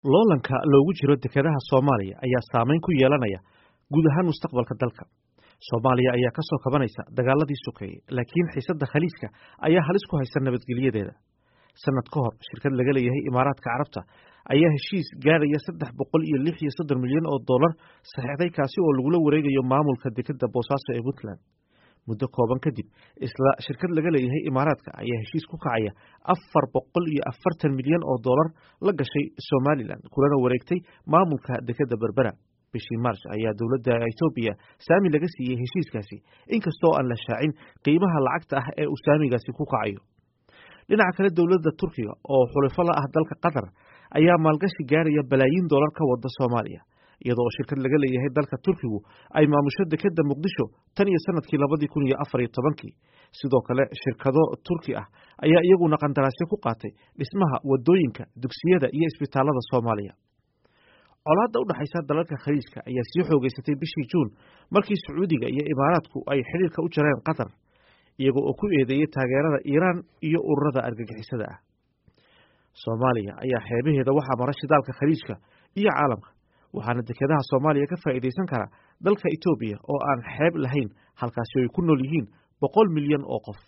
loolanka loogu jiro dekedaha soomaaliya ayaa saameyn ku yeelanaya guud ahaan mustaqbalka dalka soomaaliya ayaa ka soo kabanaysa dagaaladii sokeeyey laakiin xiisadda khaliijka ayaa halis ku haysa nabadgelyadeeda sanad ka hor shirkad laga leeyahay imaaraadka carabta ayaa heshiis gaadhaya saddex boqol iyo lix iyo soddon milyan oo dollar saxeixday kaasi oo lagula wareegayo maamulka dekeda boosaaso ee puntland muddo kooban kadib isla shirkad laga leeyahay imaaraadka ayaa heshiis ku kacaya afar boqol iyo afartan milyan oo dollar la gashay somalilan kulana wareegtay maamulka dekeda berbera bishii march ayaa dowladda etoobiya saami laga siiyey heshiiskaasi inkastoo aan la shaacin qiimaha lacagta ah ee uu saamigaasi ku kacayo dhinaca kale dowladda turkiga oo xulifo la ah dalka qatar ayaa maalgashi gaaraya balaayiin dollar ka wada soomaaliya iyadoo shirkad laga leeyahay dalka turkigu ay maamusho dekeda muqdisho tan iyo sanadkii labadii kun iyo afar iyo tobankii sidoo kale shirkado turki ah ayaa iyaguna qandaraasyo ku qaatay dhismaha wadooyinka dugsiyada iyo isbitaalada soomaaliya colaadda u dhexaysa dalalka khaliijka ayaa sii xoogeysatay bishii juun markii sacuudiga iyo imaaraadku ay xidhiirka u jareen qatar iyagoo oo ku eedeeyey taageerada iiraan iyo ururada argagixisada ah soomaaliya ayaa xeebaheeda waxaa mara shidaalka khaliijka iyo caalamka waxaana dekedaha soomaaliya ka faa'iidaysan kara dalka etoobiya oo aan xeeb lahayn halkaasi ay ku nool yihiin boqol milyan oo qof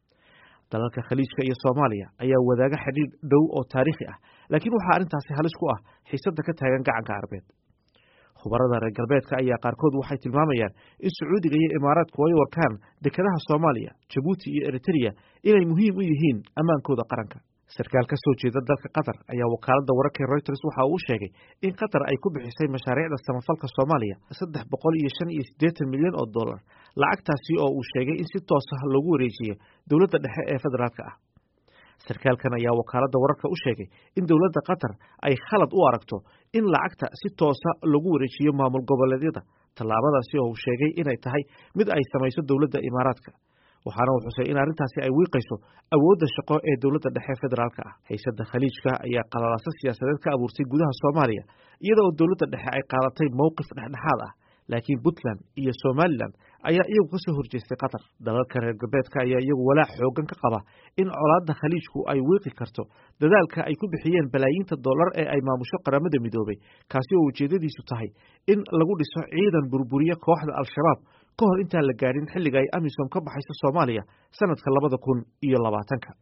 dalalka khaliijka iyo soomaaliya ayaa wadaaga xidhiir dhow oo taariikhi ah laakiin waxaa arrintaasi halis ku ah xiisadda ka taagan gacanka carbeed khubarada reer galbeedka ayaa qaarkood waxay tilmaamayaan in sacuudiga iyo imaaraadku ay warkaan dekedaha soomaaliya jabuuti iyo eritrea inay muhiim u yihiin ammaankooda qaranka sarkaal ka soo jeeda dalka qatar ayaa wakaaladda wararka reuters waxa uu sheegay in qatar ay ku bixisay mashaariicda samafalka soomaaliya saddex boqol iyo shan iyo siddeetan milyan oo dollar lacagtaasi oo uu sheegay in si toos ah loogu wareejiyey dowladda dhexe ee federaalka ah sarkaalkan ayaa wakaaladda wararka u sheegay in dowladda qatar ay khalad u aragto in lacagta si toosa lagu wareejiyo maamul goboleedyada tallaabadaasi oo uu sheegay inay tahay mid ay samayso dowladda imaaraadka waxaana uu xusay in arrintaasi ay wiiqayso awoodda shaqo ee dowladda dhexe federaalka ah haysadda khaliijka ayaa qalalaaso siyaasadeed ka abuurtay gudaha soomaaliya iyada oo dowladda dhexe ay qaadatay mowqif dhexdhexaad ah laakiin puntland iyo somalilan ayaa iyagu ka soo horjeestay qatar dalalka reer galbeedka ayaa iyagu walaac xoogan ka qaba in colaadda khaliijku ay wiiqi karto dadaalka ay ku bixiyeen balaayiinta dollar ee ay maamusho qaramada midoobay kaasi oo ujeeddadiisu tahay in lagu dhiso ciidan burburiya kooxda al-shabaab ka hor intaan la gaadhin xilliga ay amisom ka baxayso soomaaliya sanadka labada kun iyo labaatanka